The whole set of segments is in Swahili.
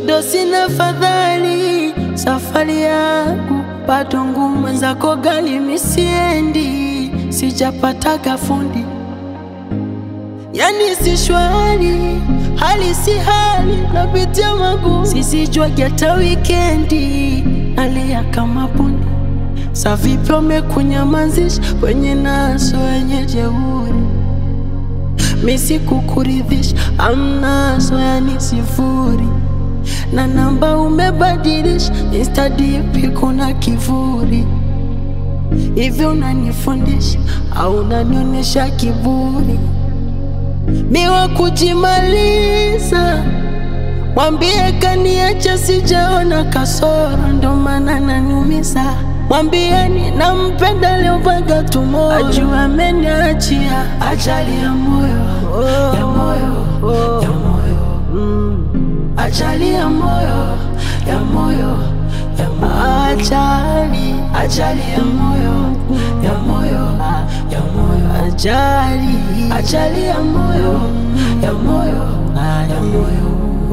bado sina fadhali, safari yangu bado ngumu, mwenzako gali misiendi, sijapataga fundi yani si shwari, hali si hali, napitia magumu, sisijwagi hata wikendi, nalia kama bundi. Sa vipi wamekunyamazisha wenye naso wenye jeuri, misi kukuridhisha, amnaso yani sifuri, na namba umebadilisha, Insta DP kuna kivuri hivi, unanifundisha au unanionyesha kiburi? miwa kujimaliza, mwambie kaniacha, sijaona kasoro, ndo maana naniumiza. Mwambieni nampenda leo mpaka tumoyo, ajua ameniachia ajali ya moyo ya moyo ya moyo mm. ajali ya moyo ya moyo ya moyo ajali ajali ya moyo ya moyo ya moyo ajali ajali ya moyo ya moyo ya moyo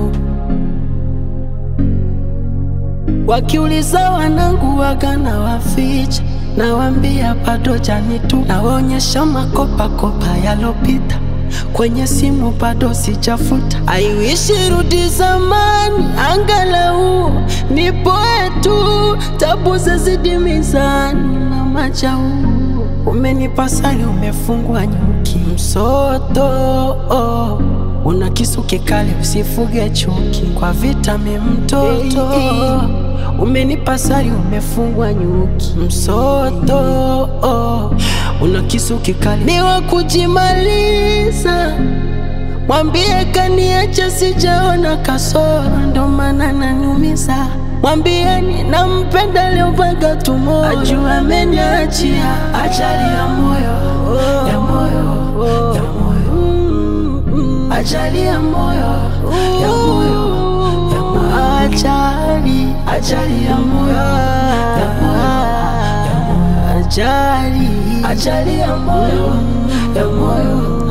Wakiuliza wanangu waga na waficha, nawambia bado jani tu, nawaonyesha makopa kopa yalopita kwenye simu bado sijafuta. Aiwishi rudi zamani, angalau nipoe tu, tabu zazidi mizani na majau. Umenipa sali, umefungwa nyuki msoto oh. Una kisu kikali, usifuge chuki kwa vitami mtoto Umenipa sari, umefungwa nyuki msoto oh. Una kisu kikali, ni wa kujimaliza. Mwambie kaniacha, sijaona kasoro, ndo maana naniumiza. Mwambieni nampenda leo mpaka tumoyo, ajua ameniachia ajali ya moyo ya moyo ya moyo Mm, ajali ya moyo ya moyo ya moyo ajali ajali ya moyo ya moyo ya moyo ajali ajali ya moyo ya moyo